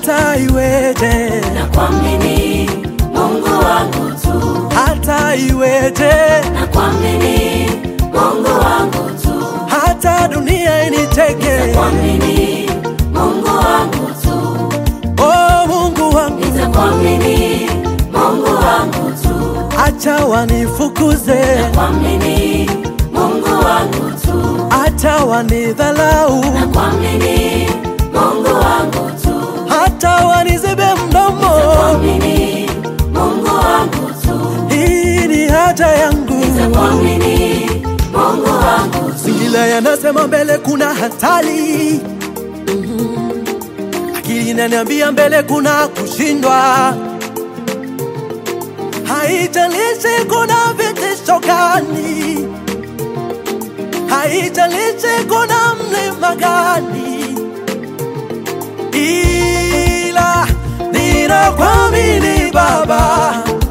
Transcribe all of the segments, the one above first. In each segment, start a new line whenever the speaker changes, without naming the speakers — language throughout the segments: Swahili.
hata iweje,
na kuamini Mungu wangu tu,
hata iweje,
na kuamini Mungu wangu tu,
hata dunia initeke,
kuamini Mungu wangu tu,
oh Mungu wangu,
nitakuamini Mungu wangu tu,
acha wanifukuze,
kuamini Mungu wangu tu,
acha wanidhalau,
na kuamini Mungu wangu tu,
hata wanizibe mdomo,
kuamini Mungu wangu tu,
hii ni haja yangu.
kuamini Mungu wangu tu,
Singila yanasema mbele kuna hatari, Mhm. akili inaniambia mbele kuna kushindwa. Haijalishi kuna vitisho gani, haijalishi kuna mlima gani, ila ninakuamini Baba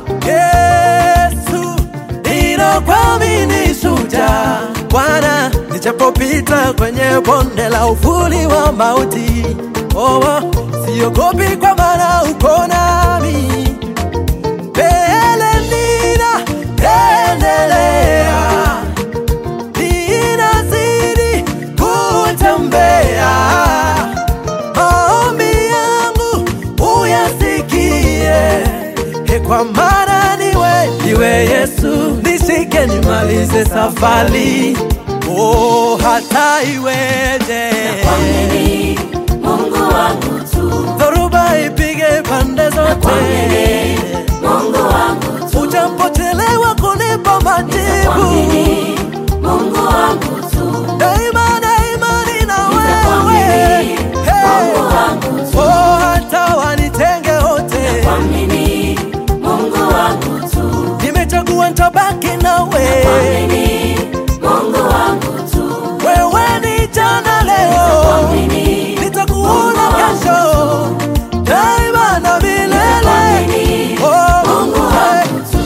Yesu, ninakuamini shujaa Bwana, nichapopita kwenye bonde la uvuli wa mauti, oh, oh, siogopi kwa maana uko nami mbele nina endelea, ninazidi kutembea. Maombi yangu uyasikie, e, kwa maana niwe niwe Yesu, nishike nimalize safari. Oh, hata iweje,
kuamini Mungu wangu tu,
dhoruba ipige pande zote
Mungu wangu tu,
Ujapochelewa kunipa majibu,
kuamini Mungu wangu tu,
daima daima nina wewe.
kuamini Mungu
Hey.
wangu tu,
Oh, hata wanitenge wote,
kuamini Mungu wangu tu,
nimechagua nitabaki nawe.
kuamini Mungu wangu tu,
Wewe ni jana, leo
kuamini
nitakuona kesho, daima na milele.
kuamini
Oh,
Mungu
hey.
wangu tu.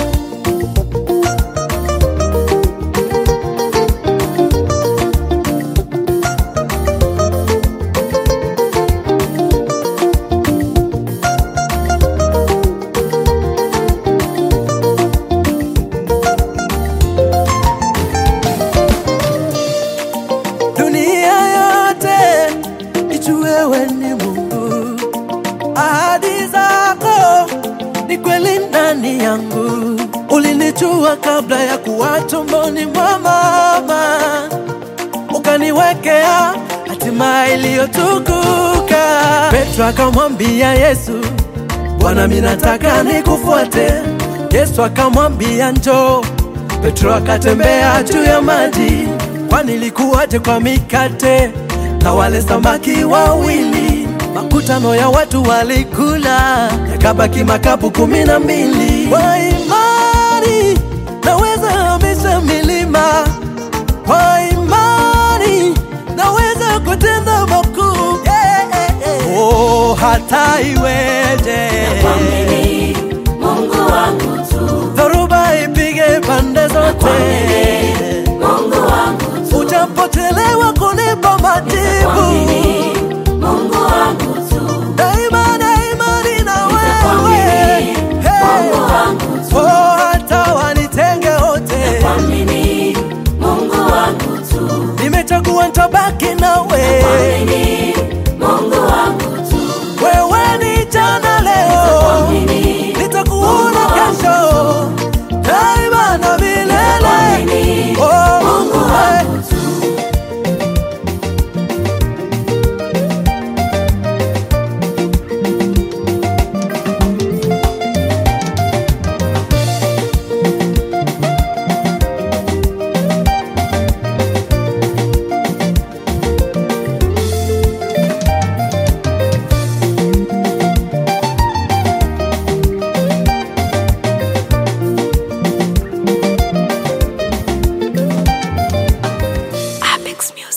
dunia yote ijue wewe ni Mungu, ahadi zako ni kweli ndani yangu. Ulinijua kabla ya kuwa tumboni mwa mama, ukaniwekea hatima iliyotukuka. Petro akamwambia Yesu, Bwana, mimi nataka nikufuate. Yesu akamwambia njoo. Petro akatembea juu ya maji, kwani ilikuwaje kwa mikate na wale samaki wawili? Makutano ya watu walikula, yakabaki makapu kumi na mbili. Kwa imani naweza hamisha milima, kwa imani naweza kutenda makuu. Yeah, yeah, yeah. Oh, hata iweje
Kuamini Mungu wangu tu,
dhoruba ipige pande zote,
Mungu wangu tu,
ujapochelewa kunipa majibu,
kuamini Mungu wangu tu,
daima daima nina wewe.
kuamini Mungu
Hey.
wangu tu,
Oh, hata wanitenge wote,
kuamini Mungu wangu tu,
nimechagua nitabaki nawe.
kuamini Mungu wangu tu,
Wewe ni jana, leo
kuamini
nitakuona kesho, daima na milele.
kuamini
Oh,
Mungu
hey.
wangu tu.
Apex Music.